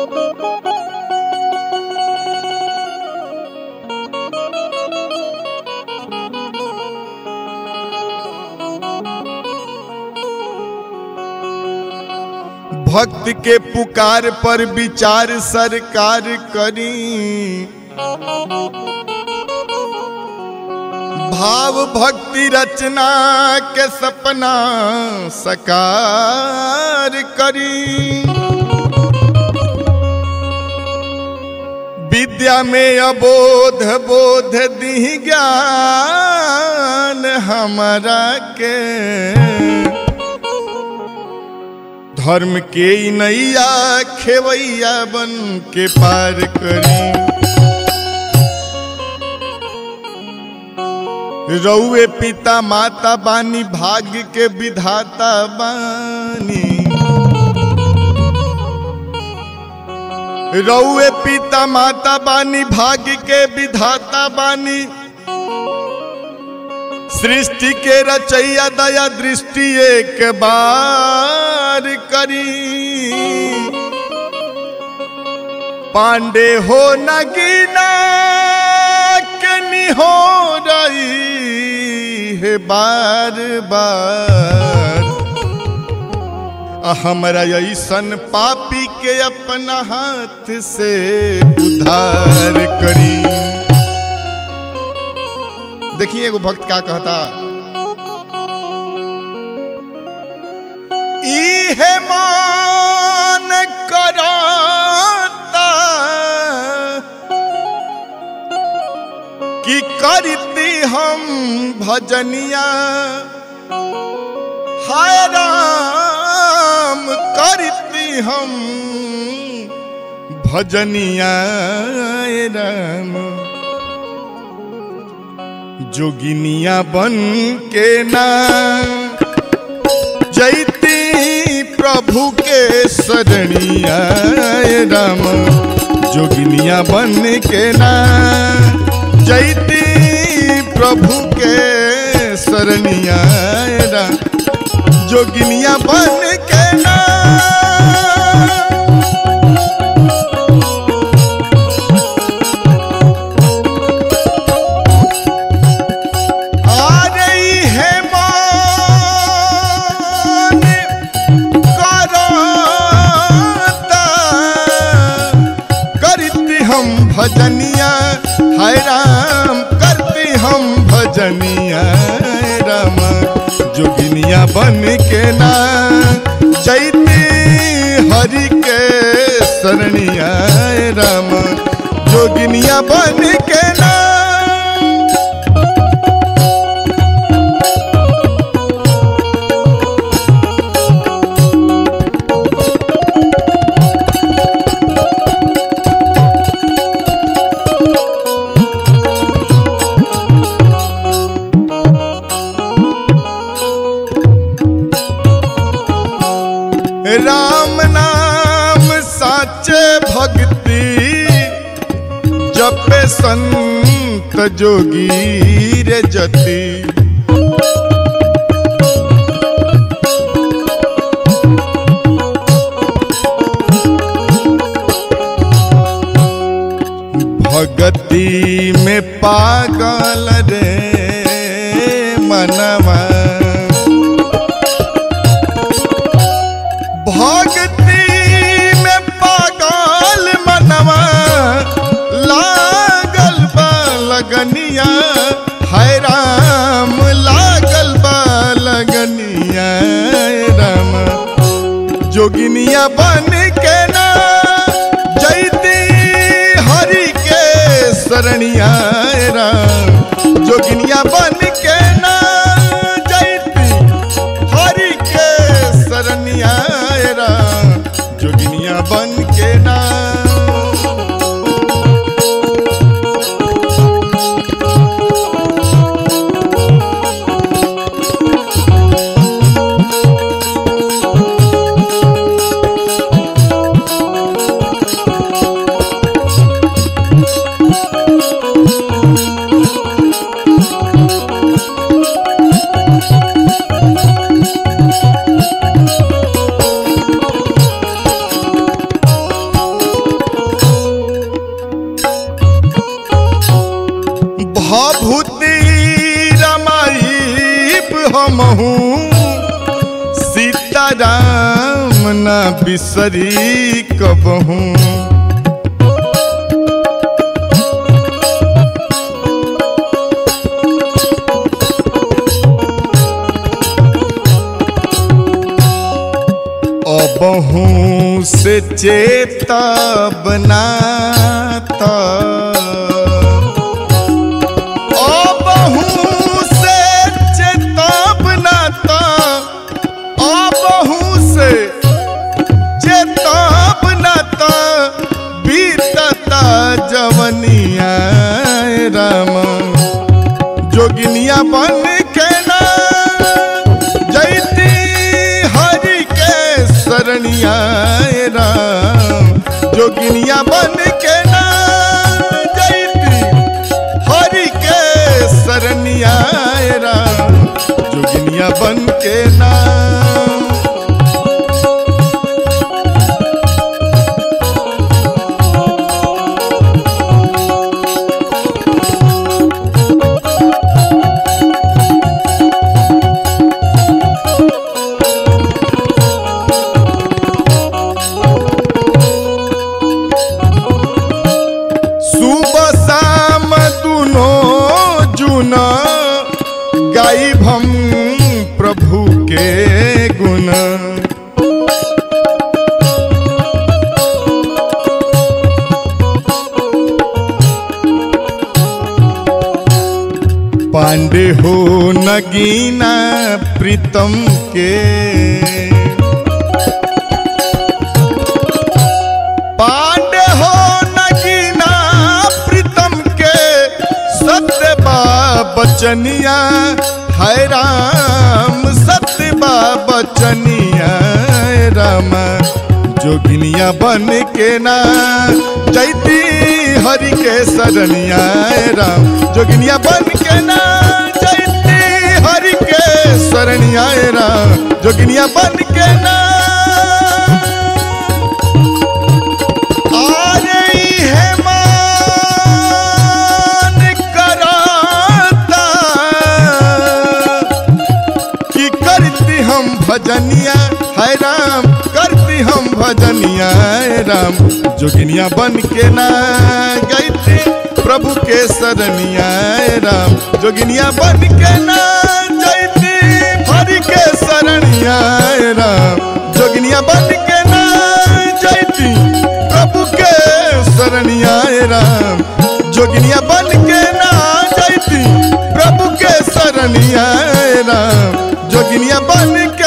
भक्त के पुकार पर विचार सरकार करी भाव भक्ति रचना के सपना सकार करी विद्या में अबोध बोध दी ज्ञान हमारा के धर्म के ई नैया खेवैया बन के पार करी रउए पिता माता बानी भाग्य के विधाता बानी रउए पिता माता बानी भाग्य के विधाता बानी सृष्टि के रचैया दया दृष्टि एक बार करी पांडे हो नगीना के हो रही है बार बार आ हमरा ऐसन पापी के अपना हाथ से उधार करी देखिए एगो भक्त का कहता इहे मान कराता कि करती हम भजनिया हाय राम करती हम भजनिया राम जोगिनिया बन के ना जैती प्रभु के शरणिया राम जोगिनिया बन के ना जैती प्रभु के शरणिया राम जोगिनिया बन के ना आ रही है मान कराता करती हम भजनिया है राम करती हम भजनिया है राम जोगिनिया बन के ना जैती हरि के शरणिया है राम जोगिनिया बन के ना राम नाम साचे भक्ति जपे संत जोगी रे जति भगति में पागल रे मनवा भक्ति में पागल मनवा लागल बा लगनिया हाय राम लागल बा लगनिया राम जोगिनिया बन के ना जैती हरि के शरणिया राम जोगिनिया बन के ना जैती हरि के शरणिया राम जोगिनिया बन के ना राम ना बिसरी कबहूँ अबहू से चेता बनाता अबहू से चेता बनाता अबहू से चेता बनाता बीतता जवनिया राम जोगिनिया बन के ना जैती हरि के शरणिया राम जोगिनिया बन के ना जैती हरि के शरणिया राम जोगिनिया बन के ना सुबह शाम दुनो जुन गाइब हम प्रभु के गुण पांडे हो नगीना प्रीतम के पांडे हो नगीना प्रीतम के सत्य बचनिया है राम सत्य बचनिया है राम जोगिनिया बन के ना जैती हरि के शरणिया है राम जोगिनिया बन के ना जैती हरि के शरणिया है राम जोगिनिया बन के ना आरे है मान कराता कि करती हम भजनिया है राम करती हम भजनिया है राम जोगिनिया बन के ना गईती प्रभु के शरणिया है राम जोगिनिया बन के ना जैती हरि के शरणिया है राम जोगिनिया बन के ना जैती प्रभु के शरणिया है राम जोगिनिया बन के ना जैती प्रभु के शरणिया है राम जोगिनिया बन के